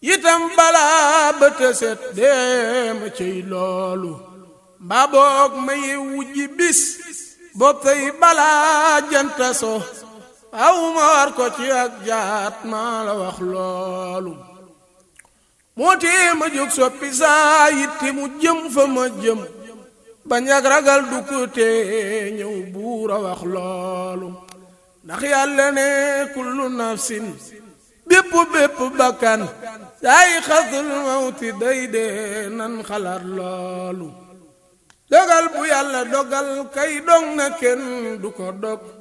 itam balaa ba tëset deema ciy loolu mbaa boog ma yewu ji bis bopp tey balaa janta so aw ma war ko ci ak jaat maa la wax loolu moo tee ma jóg soppi saa yitti mu jëm fa ma jëm bañ ak ragal du ko tee ñëw buur a wax loolu ndax yàlla ne kullu nafsin bépp bépp bakkan saay xasul mawti day dee nan xalaat loolu dogal bu yàlla dogal kay dog na kenn du ko dog